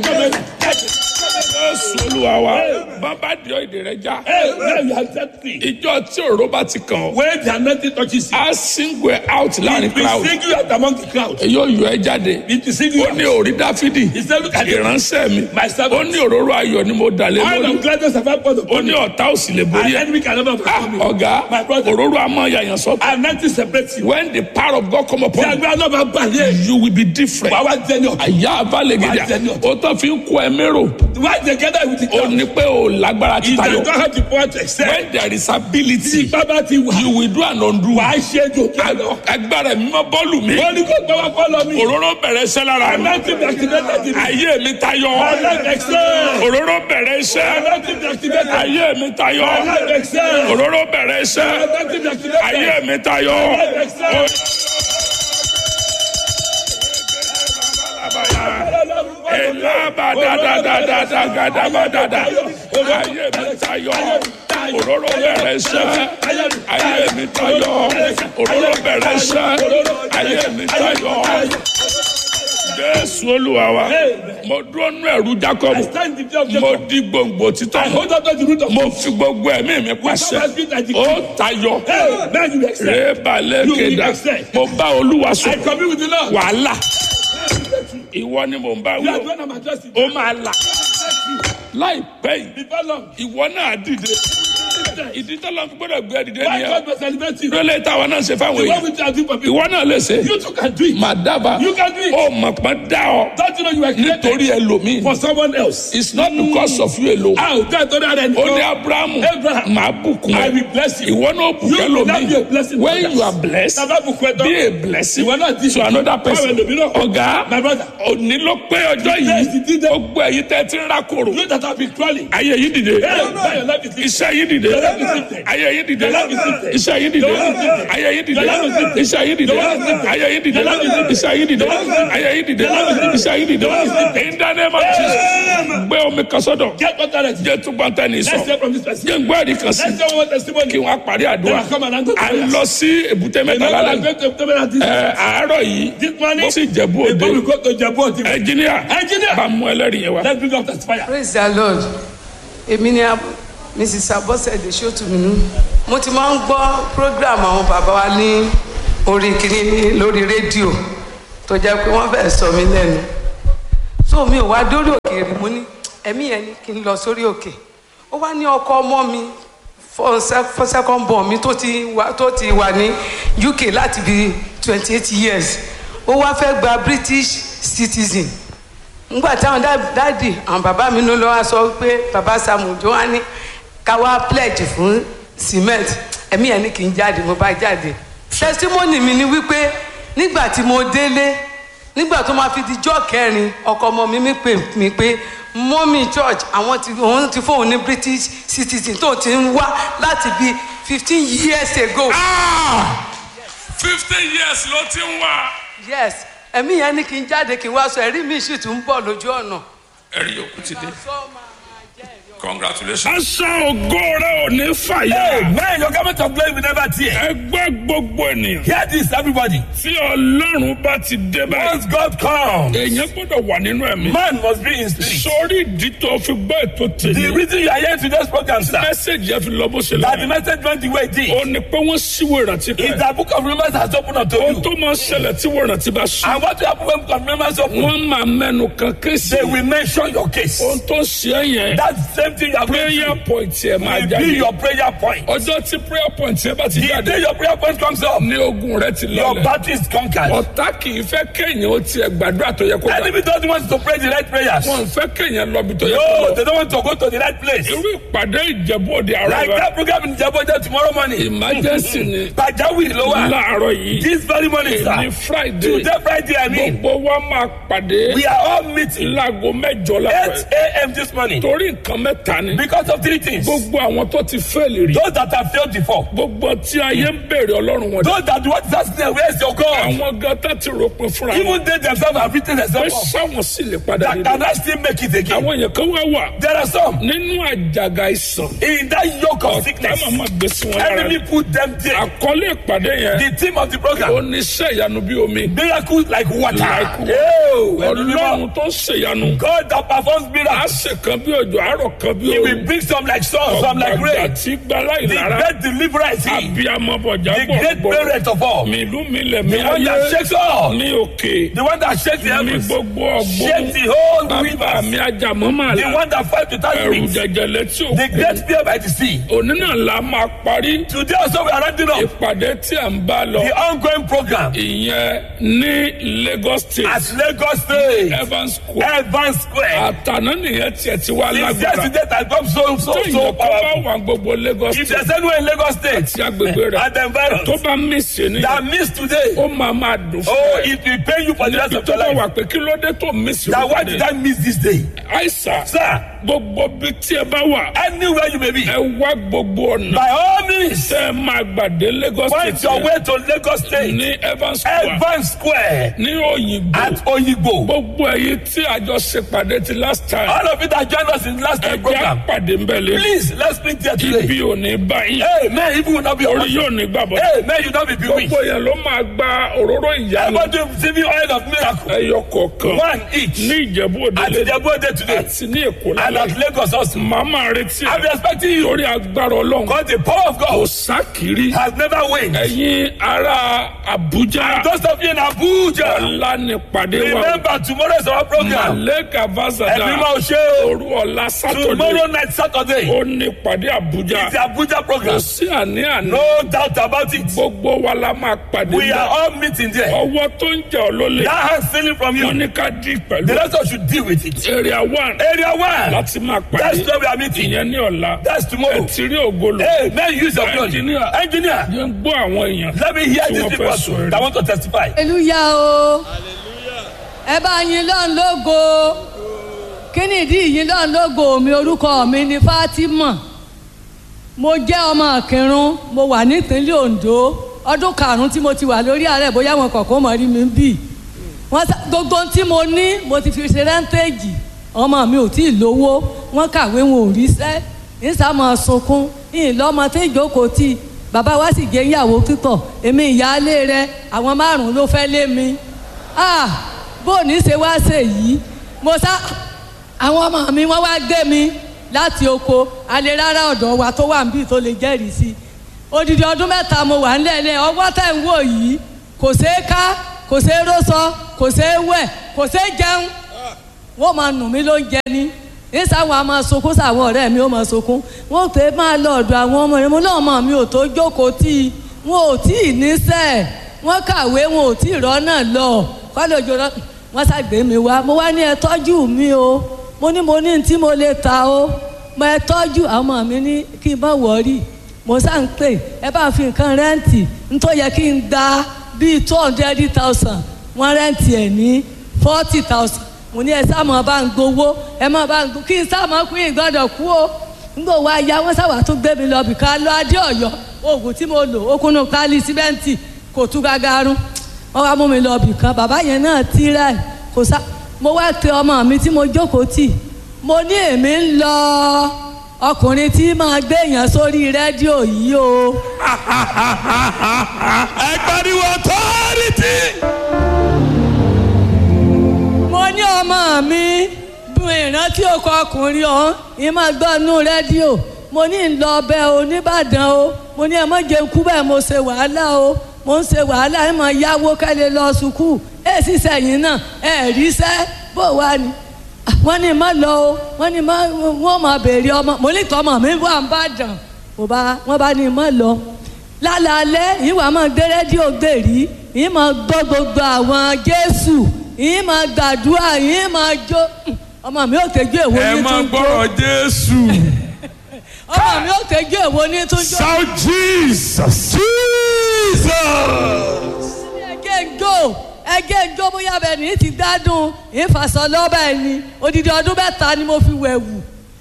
Jésù olúwa wa bàbá di èdè rẹ já. Hey, now you are set free. Ìjọ tí òró bá ti kàn ọ́, When the anointing touches you, á single ẹ out láàrin it will crowd. sing you out among the crowd. Yóò yọ ẹ jáde. It will sing you Ó ní out. orí Dáfídì. He said, look at it. Ìránṣẹ́ mi. My Ó servant. ní òróró ayọ̀ ni mo dà lé All lórí. of gladness have I poured Ó upon ní you. ọ̀tá ò sì lè borí And ẹ. enemy can never Ah, overcome you. Ọ̀gá, My brother. òróró amọ̀ yàyàn sọ́tọ̀. Anointing separates you. When the power of God come Tí upon you, agbára náà bá bà yé, you will be different. wàá wá jẹ́ ní ọ̀tún. Àyà abálẹ̀gẹ̀dẹ̀. Wàá jẹ́ ní ọ̀tún. Ó tán fi ń kó ẹ mérò. Why together with the Ó crowd? ní pé o lágbára If títa you yọ. don't have the power to excel, When there is tí ability, ipá bá ti wà, you will do an undo. wàá ṣe é jò kí a lọ. Agbára mi máa bọ́ọ̀lù mi. Wọ́n ní kó gbọ́ wá fọ́lọ́ mi. Òróró bẹ̀rẹ̀ iṣẹ́ lára mi. Anointing be activated in me. Ayé mi tayọ. My life excel. Òróró bẹ̀rẹ̀ iṣẹ́. Anointing be activated. Ayé mi tayọ. My life excel. Òróró bẹ̀rẹ̀ iṣẹ́. Anointing be activated. Ayé mi tayọ. My life excel. Elaba da da da da da ga da ba da da. Ayé mi tayọ. Òróró bẹ̀rẹ̀ iṣẹ́. Ayé mi tayọ. Òróró bẹ̀rẹ̀ iṣẹ́. Ayé mi tayọ. Jésù Olúwa wa. Mo dúró nú ẹ̀rú Jacob. I stand in the day of Mo Jacob. di gbòǹgbò títọ́. I hold on to the root of Mo fi gbogbo ẹ̀mí mi pàṣẹ. Ó tayọ. Hey, now you excel. Rébàlẹ̀ You will kéda. excel. Mo bá Olúwa I sọ. commune with the Lord. Wàhálà. Ìwọ ni mò ń bá You are wí. the one I'm addressing. Ó máa là. Láìpẹ́ yìí, Before long, ìwọ náà dìde. Ìdí tọ́lọ́ fi gbọ́dọ̀ gbé dìde why nìyẹn. God must celebrate you? Lólè táwọn náà ṣe fáwọn The one èèyàn. which I do for people. Ìwọ náà lè ṣe. You too can do it. Màá dábàá. You can do it. Ó mọ̀ pọ́n dá ọ. Don't you know you were created Nítorí ẹlòmíì. for someone else? It's not because of you alone. How? That other than Ó ní Abrahamu. Abraham. Màá bùkún I ẹ. will bless you. Ìwọ náà bùkún You will not be a ẹlòmíì. blessing. to When others. you are blessed, Bàbá bùkún ẹ be tán. a blessing Ìwọ náà di to another person. Báwo ẹlòmíràn? Ọ̀gá. My brother. òní ló pé ọjọ́ Yes, yìí it did. gbogbo ẹ̀yin tẹ́ ti ń rákòrò You that have been crawling. ayé yìí dìde Hey, now your life is lifted. iṣẹ́ yìí dìde Your life is lifted. ayé yìí dìde Your life is lifted. iṣẹ́ yìí dìde Your life is lifted. ayé yìí dìde Your life is lifted. iṣẹ́ yìí dìde Your life is lifted. ayé yìí dìde Your life is lifted. iṣẹ́ yìí dìde Your life is lifted. ayé yìí dìde Your life is lifted. iṣẹ́ yìí dìde Your life is lifted. in the name of Jesus gbé omi kan sọ́dọ̀ Get what that is. jẹ́ túbọ̀ tẹ́ ní Let's sọ hear from this person. jẹ́ ń gbọ́ ẹ̀rí kan sí Let's hear one testimony. kí wọ́n á parí àdúrà Then I come and answer the à ń prayers. lọ sí èbúté mẹ́ta Remember, lálẹ́ I'm going to tell me that this, ẹ̀ àárọ̀ yìí this morning, mo sì jẹ̀bú òde before we go to Japan, ẹnjìníà Engineer. bá mú ẹlẹ́rìí yẹn wá. let's bring up testifier. praise the lord èmi ni ab- mrs abosede sotuminu mo ti máa ń gbọ́ program àwọn bàbá wa ní orí kìíní lórí rédíò tó jẹ́ pé wọ́n fẹ́ẹ́ sọ mí lẹ́nu so mi ò wá dórí òkè rí mo ní ẹ̀mí yẹn ni kí n lọ sórí òkè ó wá ní ọkọ ọmọ mi for sec- for second born mi tó ti wà tó ti wà ní uk láti bí twenty eight years ó wá fẹ́ gba british citizen ngbà táwọn dá- dáàdì àwọn bàbá mi ló lọ́wọ́ sọ pé bàbá samu tó wá ní ká wá pledge fún cement ẹ̀mí ẹ̀ ní kí n jáde mo bá jáde testimony mi ni wípé nígbà tí mo délé nígbà tó máa fi di jọ́ kẹrin ọkọ ọmọ mi mi pè mí pé mọ́mí church àwọn ti òun ti fóun ní british citizen tó ti ń wá láti bí fifteen years ago. fifteen years ló ti ń wá. yes ẹ̀mí yẹn ní kí n jáde kí n wá sọ ẹ̀rí mi sì tún ń bọ̀ lójú ọ̀nà. ẹ̀rí yòókù ti dé. sọ máa jẹ́ ẹ̀rí ọ̀nà. congratulations. aṣọ ògo rẹ ò ní fàyà. Man, your government of glory will never tear. ẹgbẹ́ gbogbo ènìyàn. Hear this, everybody. tí ọlọ́run bá ti dé báyìí. Once God comes, èèyàn gbọ́dọ̀ wà nínú ẹ̀mí. man must be in spirit. sórí ìdí tó fi gbọ́ ètò The tèmi. reason you are here to this program, sir, mẹ́sẹ̀gì yẹn fi lọ bó ṣe that the lọ. message went the way it ó did, ní pé wọ́n síwò ìrántí is kan. that book of remembrance has opened unto ohun you. tó máa ń ṣẹlẹ̀ tí wọ́n ìrántí bá sùn. And what will happen when book of remembrance open? wọ́n máa mẹ́nu kan kéésì. They will mention your case. ohun tó ń ṣe é yẹn. That same thing you are going prayer through point yẹn máa will be jáde. your prayer point. ọjọ́ tí prayer point yẹn bá ti The jáde. day your prayer point comes up, ní ogun rẹ ti your lọlẹ̀. battle is conquered. ọ̀tá kì í fẹ́ kéèyàn ó tiẹ̀ gbàdúrà tó yẹ kó gbà. Enemy doesn't want to pray the right prayers. wọn fẹ́ kéèyàn lọ́bi tó yẹ kó No, lọ. they don't want to go to the right place. irú ìpàdé ìjẹ̀bú òde àárọ̀ Like rẹ. that program in Jaboja tomorrow morning. emergency ni Pajawiri ló wà. láàárọ̀ yìí This very morning, ní sir. friday Today, Friday, I mean. gbogbo wa máa pàdé We are all meeting láago mẹ́jọ 8 lápẹ́. a.m. this morning. torí nǹkan mẹ́ta mẹ́ta ni Because of three things. gbogbo àwọn tó ti fẹ́ẹ̀lì rí Those that have failed before. gbogbo tí ayé ń béèrè ọlọ́run wọn Those that want to ask them, where is your God? àwọn gan tá ti ròpin fúnra wọn Even they themselves have written pé themselves off. sáwọn sì lè padà That nínú can I still make it again? àwọn èèyàn kan wá wà There are some nínú àjàgà ìsàn in that yoke of ọ̀tá sickness. màmá gbé sí wọn lára Enemy put them there. àkọlé ìpàdé yẹn The theme of the program. oníṣẹ́ ìyanu bí omi Miracles like water. Like water. Oh, ọlọ́run tó ṣèyanu God that performs á miracles. ṣe kan bí òjò àárọ̀ kan bí He will òru bring some like sun, some like ọ̀gbàgbà rain. tí gbala The ìlara great deliverer is he. abiyamọ bọ̀jà The great bọ̀ parent of all. mi ìlú mi lẹ̀ mi The one that ayé shakes all. ní òkè The one that shakes the ní heavens. gbogbo Shakes ọgbọ́n the whole bàbá rivers. mi ajamọ́ máa The la one that fights without ẹ̀rù wings. jẹjẹrẹ tí The ó great fear by the sea. òní náà la máa parí Today also we are rounding up ìpàdé tí à ń bá lọ the ongoing program ìyẹn ní Lagos State at Lagos State. Evans Square Evans Square. àtàná nìyẹn tiẹ̀ ti wá It's lágbára yesterday that come so so tó so ìyẹn kọ́ bá powerful. wà gbogbo Lagos If State there's anyone in Lagos State tí agbègbè rẹ̀ and the tó environs bá mí sí ni that miss today, ó máa máa dùn fún oh, ẹ it will pay you for the rest níbi of tó your bá life. wà pé kí ló dé tó mí sí That why did I miss this day? àìsàn Sir, gbogbo bí tí ẹ bá wà anywhere you may be, ẹ wá gbogbo ọ̀nà by all means, tẹ́ ẹ máa gbàdé Lagos find State your yẹn way to Lagos State. ní Evans Square Evans Square ní òyìnbó at Oyigbo. gbogbo ẹ̀yin tí àjọ ṣe pàdé ti last time All of you that joined us in the last ẹ time jẹ́ program, àpàdé ń bẹ̀ lé please let's meet there today. ibi ò ní báyìí Hey, man, even will not be orí on. yóò ní gbàbọ̀ Hey, man, you not be bewitched. gbogbo yẹn ló máa gba òróró ìyanu Everybody receiving oil of miracle. ẹyọ kọ̀ọ̀kan One each. ní Ìjẹ̀bú Òde At lé the birthday today. àti ní Èkó And lálẹ́ at Lagos also. màmá retí I'm ẹ expecting you. lórí agbára Ọlọ́run Because the power of kò God sákìrí has never waned. ẹ̀yin ará Àbújá Those of you in Abuja, ọ̀la ní pàdé wa remember tomorrow is our program. Maleka Ẹ̀mí Vazada máa ṣe o. òru ọ̀la sátọ̀dé Tomorrow night Saturday ó ní pàdé Àbújá is the Abuja kò program. sí àní-àní No doubt about it. gbogbo wa la máa pàdé We are níbẹ̀. all meeting there. ọwọ́ tó ń jẹ́ ọ lólè That hand stealing from wọ́n you. ní ká dí pẹ̀lú The rest of us should deal with it. area one Area one. láti máa That's pàdé where we are meeting. ìyẹn ní ọ̀la That's tomorrow. ẹ ti rí ògolo Hey, man, use your blood. Engineer. Engineer, yẹn ń gbọ́ àwọn èèyàn let me hear tí these wọ́n people fẹ́ sọ that èrè. want to testify. hallelujah o ẹ bá yìn lọ́n lógo kí ni ìdí yìn lọ́n lógo mi orúkọ mi ni Fatima mo jẹ́ ọmọ Ìkìrun mo wà nípínlẹ̀ Ondo ọdún karùn-ún tí mo ti wà lórí ààrẹ bóyá wọn kọ̀ọ̀kan mọ̀ rí mi bì wọ́n sá gbogbo ohun tí mo ní mo ti fi ṣe rẹ́ńtéèjì ọmọ mi ò tí ì lówó wọ́n kàwé wọn ò ríṣẹ́ ìsàmọ̀ sunkún ìlọ́mọ tí ìjókòó tì bàbá wa sì gé ìyàwó títọ̀ èmi ìyáálé rẹ àwọn márùn-ún ló fẹ́ lé mi ah bó ní ṣe wá ṣe yìí mo sá àwọn ọmọ mi wọ́n wá gbé mi láti oko alẹ́ rárá ọ̀dọ̀ wa tó wà níbí tó lè jẹ́rìí sí odidi ọdún mẹ́ta mo wà nílẹ̀ ọwọ́ tẹ̀ ń wò yìí kò ṣeé ká kò ṣeé rósọ kò ṣeé wẹ̀ kò ṣeé jẹun wọ́n máa nù mí ló ń jẹ ní nísàwọn a máa sunkún sàwọn ọ̀rẹ́ mi ó máa sunkún wọ́n pè máa lọ ọ̀dọ̀ àwọn ọmọ rẹ̀ mo náà mọ̀ mi ò tó jókòó tí i wọn ò tí ì níṣẹ́ wọ́n kàwé wọn ò tí ì rọ́nà lọ kọ́lé òjò rọ́ wọ́n ṣàgbé mi wá mo wá ní ẹ tọ́jú mi o mo ní mo ní tí mo lè ta o mo ẹ tọ́jú àwọn ọmọ mi ní kí n bá wọ̀ọ́rì mo sá ń pè ẹ bá fi nǹkan rẹ́ǹtì nítorí yẹ kí n gba bíi two hundred thousand wọ́n rẹ́ǹtì ẹ̀ ní forty thousand mo ní ẹ sáàmù bá ń gbowó ẹ má bá ń gbowó kí n sáàmù kú ìgbọ́dọ̀ kú o nígbà wo aya wọn sábà tún gbé mi lọ bìkan lọ adé Ọ̀yọ́ oògùn tí mo lò ó kúnnú pálí símẹ́ǹtì kò tú gagarun wọn wá mú mi lọ bìkan bàbá yẹn náà tíra ẹ kò sá mo wá pe ọmọ mi tí mo jókòó tì mo ní èmi ń lọ ọkùnrin tí máa gbé èèyàn sórí rédíò yìí o. ẹ pariwo authority. mo ní ọmọ mi bu ìrántí ọkọ ọkùnrin ọ̀hún ìmọ̀ gbọ́nú rédíò mo ní ń lọ ọbẹ̀ o nìbàdàn o mo ní ẹ má jẹun kú bẹ́ẹ̀ mo ṣe wàhálà o mo ń ṣe wàhálà ẹ mọ̀ yáwó kẹ́lẹ́ lọ sùkúù ẹ sì sẹ́yìn náà ẹ ríṣẹ́ bó wà ní. wọ́n ní má lọ o wọ́n ní má wọ́n máa béèrè ọmọ mo ní tọmọ mi wà ń bàdàn mo bá wọ́n bá ní má lọ. lálaalẹ́ yìí wàá máa gbé rédíò gbèrí yìí máa gbọ́ gbogbo àwọn jésù yìí máa gbàdúrà yìí máa jó ọmọ mi ò tẹ́jú èwo ẹ ní máa tún jó gbọ́rọ̀ jésù. ọmọ mi ò tẹ́jú èwo ní tún jó shout jesus. jesus. ẹgẹ́ ń jó ẹgẹ́ ń jó bóyá bẹ́ẹ̀ ní ti gbádùn ìfàsọ lọ́bẹ̀ ni odidi ọdún mẹ́ta ni mo fi wẹ̀wù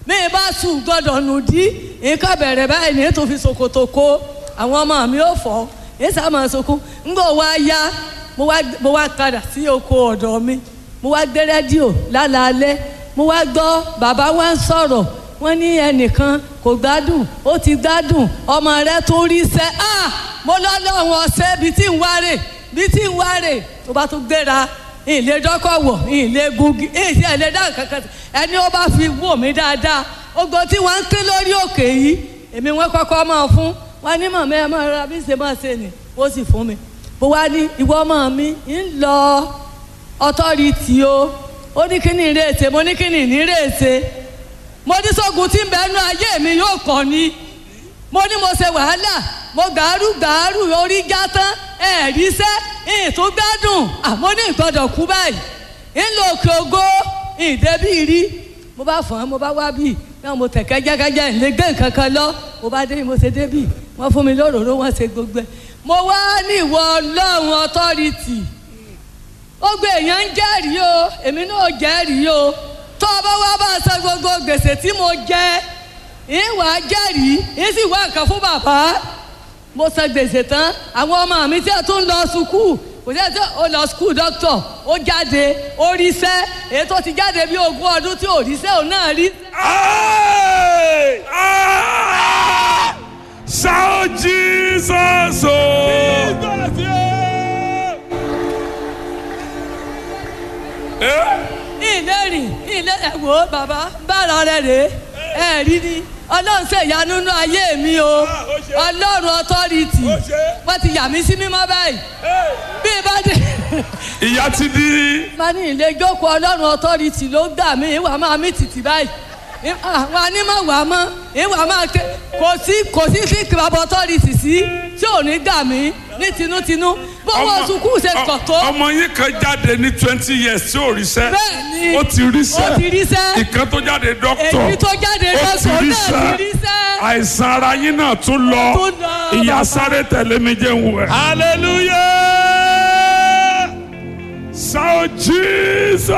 mi bá sùn gbọ́dọ̀ nù dí nǹkan bẹ̀rẹ̀ báyìí ní tó fi ṣòkòtò kó àwọn ọmọ mi ò fọ́ èyí sá máa sunkún ńgbà wá yá mo wá mo wá padà sí oko ọ̀dọ̀ mi mo wá gbé rédíò lálaalẹ́ mo wá gbọ́ bàbá wa ń sọ̀rọ̀ wọ́n ní ẹnìkan kò gbádùn ó ti gbádùn ọmọ rẹ tó rí sẹ́ ah mo lọ́lọ́run ọ̀sẹ̀ bíi tí ń wárè bíi tí ń wárè tó bá tún gbéra ìlé dọ́kọ̀wọ̀ ìlé gungi ìsì ẹ̀lẹ́ dá kankan ẹni ó bá fi wò mí dáadáa ogbó tí wọ́n ń ké lórí òkè yìí èmi wọ́n kọ́kọ́ máa fún wọn ní mọ̀mọ́ ẹ máa ra bí ṣe máa ṣe nì ó sì fún mi bó wá ní ìwọ ọmọ mi ń lọ ọtọ́rìtì o ó ní kí ni ìrèsè mo ní kí ni ìnírèsè mo ní sógun tí ń bẹ nú ayé mi yóò kọ́ ni mo ní mo ṣe wàhálà mo gàárù gàárù orí já tán ẹ̀ẹ́dí sẹ́ ìtún gbádùn àmọ́ ní ìgbọ́dọ̀ kú báyìí ńlò òkè ògo ìdẹ́bí rí mo bá fọ́n mo bá wá bì náà mo tẹ̀ kẹ́jẹ́kẹ́jẹ́ ìlé gbé nǹkan kan lọ mo bá dé mo ṣe débì wọ́n fún mi lóròró wọ́n ṣe gbogbo ẹ̀ mo wá ní ìwọ ọlọ́run ọtọ́rìtì ó gbé èèyàn ń jẹ́rìí o èmi náà jẹ́rìí o tó o bá wá bá a san gbogbo gbèsè tí mo jẹ ìwà jẹ́rìí ìsì wá nǹkan fún bàbá mo san gbèsè tán àwọn ọmọ mi tí a tún lọ sukùú kò sí ẹsẹ ó lọ skul dókítà ó jáde ó ríṣẹ́ èyí tó ti jáde bí ogún ọdún tí ò ríṣẹ́ òun náà rí. Hey! Ah! Shout Jesus! Oh! Eh? ilé rìn ilé ẹ̀wò bàbá bára rẹ̀ rè é rí ni ọlọ́run ṣe ìyanu nínú ayé mi o ọlọ́run ọtọ́rìtì wọ́n ti yà mí sí mímọ́ báyìí bí bá dé. Ìyá ti di. má ní ilé jókòó ọlọ́run ọtọ́rìtì ló gbà mí ìwà máa mí tìtì báyìí àwọn anímọ̀ wà mọ́ ìwà máa ké kò sí kò sí sí kìlọ̀bù ọtọ́rìtì sí tí ò ní gbà mí ní tinútinú bówó sukùú ṣe pọ̀ tó. ọmọ yín kan jáde ní twenty years tí ò ríṣẹ́. Bẹ́ẹ̀ni. ó ti ríṣẹ́. Ó ti ríṣẹ́. ìkan tó jáde dókítọ̀. èyí tó jáde ó ti lọ́sọ̀ọ́ náà ríṣẹ́. ti ríṣẹ́. àìsàn ara yín náà tún lọ. Tún lọ, ìyá bàbá. sáré tẹ̀lé mi jẹ́ ń wẹ̀. hallelujah shout jesus.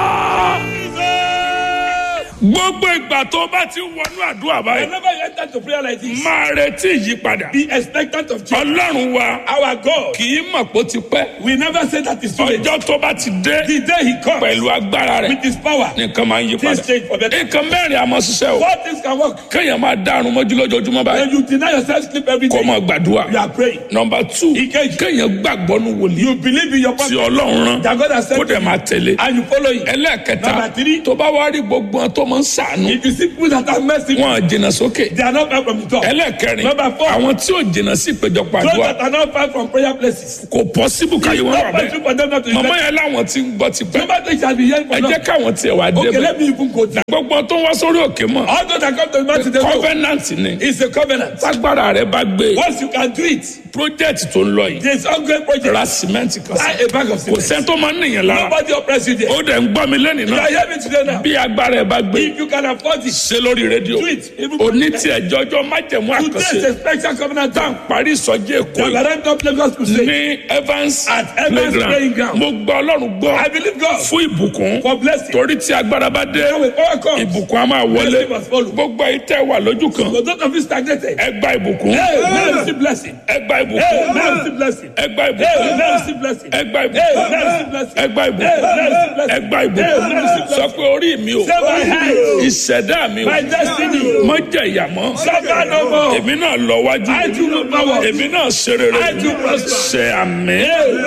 gbogbo ìgbà tó bá ti wọnú àdúrà báyìí Whenever you enter to prayer like this, máa retí ìyípadà. be expectant of change. ọlọ́run wa Our God, kì í mọ̀ pé ó ti pẹ́. we never say that is too late. ọjọ́ tó bá ti dé The day He comes pẹ̀lú agbára rẹ̀ with His power, nǹkan máa ń yí things padà. change for better. nǹkan mẹ́rin àmọ́ ṣiṣẹ́ o. Four things can work. kéèyàn máa dárun mọ́jú lójoojúmọ́ When báyìí you deny yourself sleep every kó day, máa gbàdúrà. you are praying. nọmba two Ìkejì. kéèyàn gbàgbọ́ nu wòlíì You believe in your tí purpose ọlọ́run rán that God has kó sent dẹ̀ you, máa tẹ̀lé. and you follow it. ẹlẹ́ẹ̀kẹta Number three. tó bá wá rí gbogbo wọn tó máa ń sàánú If you see people that are mercy, wọn à jìnnà sókè. they are not far from the top. ẹlẹ́ẹ̀kẹrin Number four. àwọn tí ò jìnnà sí ìpéjọpọ̀ Those àdúrà that are not far from prayer places. kò pọ́síbù káyé wọn wà Not possible bẹ́ẹ̀. for them not to màmá invest. yẹn láwọn ti ń gbọ́ ti pẹ́. Number three shall be hearing ẹ from jẹ́ God. káwọn tiẹ̀ wá Okay, débẹ̀. let me even go there. gbogbo tó ń wá sórí òkè mọ́ All those that come to the mountain, they know covenant ni it's a covenant. tágbára rẹ bá gbé Once you can do it, project tó ń lọ yìí there is ongoing project. ra cement kan Buy sí a bag of kò cement. sẹ́ni tó máa ń nìyẹn lára Nobody oppress you there. ó dẹ̀ ń gbọ́ mi lẹ́nìí You náà are hearing me today now. bí agbára ẹ bá gbé If you can afford it, ṣe lórí rédíò do it. Even òní tí ẹjọ́ ọjọ́ májẹ̀mú Today is àkànṣe a special covenant tá à ń time. parí ìsọjí èkó The yìí Larentum Lagos Crusade. ní Evans At Evans Playing playground Ground. mo gbọ́ ọlọ́run gbọ́ I believe God fún ìbùkún for blessing. torí tí agbára bá dé Now with power comes. ìbùkún á máa wọlé Blessing must follow. gbogbo ayé tẹ́ wà lójú kan For those of you stagnated, ẹ gba ìbùkún hey, now receive blessing. ẹ gba Hey, ìbùkún now receive blessing. ẹ gba Hey, ìbùkún now receive blessing. ẹ gba Hey, ìbùkún now receive blessing. ẹ gba Hey, ìbùkún now receive blessing. ẹ gba Hey, ìbùkún now receive sọ blessing. pé orí mi o Say my head, ìṣẹ̀dá mi o my destiny. mọ jẹ ìyà mọ́ Suffer no more. èmi náà lọ wájú I do not power. èmi náà ṣe rere I do prosper. ṣe àmì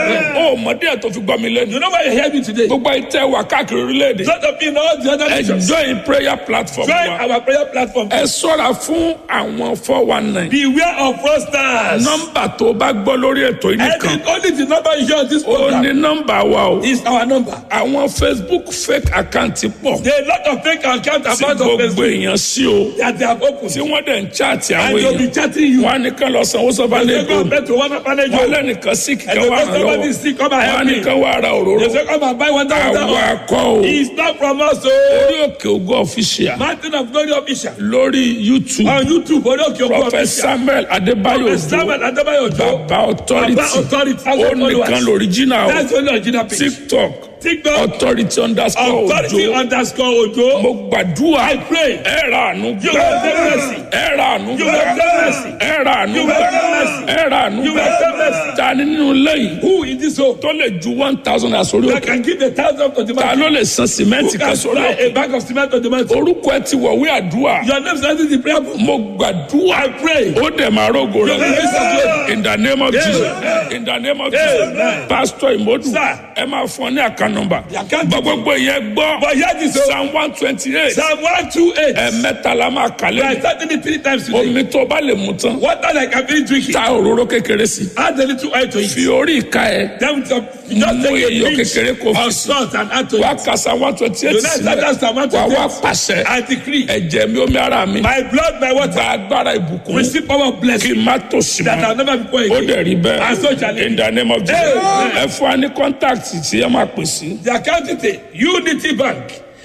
ó mọdé ẹ̀ tó fi gbọ́ mi lẹ́nu You know why you hear me today? gbogbo ayé tẹ́ wà káàkiri orílẹ̀-èdè Those of you in all the other ẹ nations, join prayer platform join wa our prayer platform. ẹ ṣọ́ra fún àwọn four one nine Beware of fraudsters. nọ́mbà tó bá gbọ́ lórí ètò yìí I nìkan think only the number you hear on this ó ní program nọ́mbà wa o is our number. àwọn facebook fake account pọ̀ There are a lot of fake accounts tí about of gbogbo Facebook èèyàn sí o that they have opened. tí wọ́n dẹ̀ ń chaati àwọn And they'll be èèyàn chatting you. wọn á nìkan lọ sanwó sọ́ba They ní say, go èkó and bet to one orphanage wọn home. lẹ́nìkan sí And kíkan the wà first hàn somebody lọ́wọ́ is sick, come and wọn á help me. nìkan wà ra òróró They say, come and buy one thousand àwọn dollars. akọ o It's not from us, so orí òkè ògo official Mountain of Glory official. lórí youtube On YouTube, Odoke Ogo prophet official. samuel adébáyò Prophet ojo Samuel Adebayo Ojo. baba authority Baba authority. ó nìkan lóríjìnà o That's only original page. tiktok TikTok. authority underscore Authority ojo underscore Ojo. mo gbàdúrà I pray. ẹ ra àánú You will gbà obtain mercy. ẹ ra àánú You gbà will obtain mercy. ẹ ra àánú You will gbà obtain mercy. ẹ ra àánú You will gbà obtain mercy. ta ni nínú lẹ́yìn Who in this home tó lè ju one thousand àsórí that òkè can give a thousand to the ta man? ló lè san Who sìmẹ́ǹtì can kan sórí supply òkè a bag of cement to the man? orúkọ ẹ ti wọ̀wé àdúrà Your name is not in the prayer book. mo gbàdúrà I pray. ó dẹ̀ máa rógo rẹ̀ Amen. in the name of jesus in the name of jesus Amen. pastor imodu Sir. ẹ máa fún ọ ní àká nọmba The account bọ́ gbogbo ìyẹn gbọ́ But here this is psalm one twenty eight Psalm 128. ẹ̀ẹ̀mẹ́ta la máa I kàlẹ́ started it three times today. omi tó bá lè mu tán Water like I've been drinking. ta òróró kékeré sí Add a little oil to it. fi orí ìka ẹ Then with some, you just Mú take a iyọ̀ pinch kékeré kó fi of sí. salt and add to wá it. kàsá one twenty eight You know, that's Psalm sílẹ̀ wà 128. wá pàṣẹ I decree. ẹ̀jẹ̀ mi omi ara mi My blood, my water. gba agbára ìbùkún Receive power of kí blessing n má tòṣì that I'll mọ́ never be poor ó again. dẹ̀ rí And so shall bẹ́ẹ̀ it in be. the name of jesus Amen. ẹ fún wa ní kọ́ńtàkì tí ẹ máa pè sí The account detail Unity Bank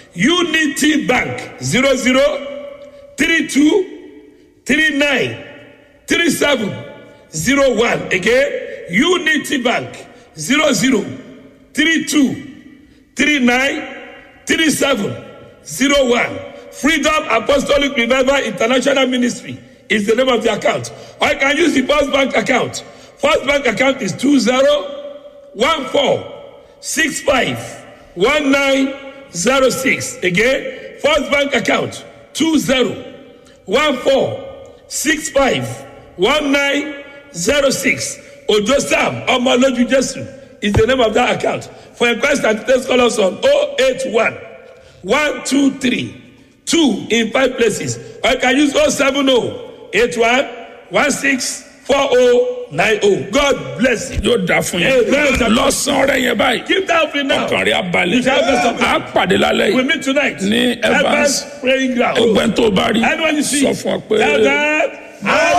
Unity Bank zero zero three two three nine three seven zero one again Unity Bank zero zero three two three nine three seven zero one Freedom Apostolic Revival International Ministry is the name of the account or you can use the First Bank account First Bank account is two zero one four six five one nine zero six again first bank account two zero one four six five one nine zero six ojo sam ọmọlójú jesu is the name of that account for inquest and details call us on oh eight one one two three two in five places or you can use oh seven oh eight one one six four oh nine oh god bless you. yóò dá fún Amen. yín lọ́sàn-án rẹ̀ yẹn báyìí Keep that offering now. ọkàn rẹ̀ abalẹ̀ You shall have best of á pàdé lálẹ́ We yìí meet tonight. Ní Evans. praying ground. ọgbẹ́ni tó bá rí Anyone you see, sọ fún ọ pé tell them,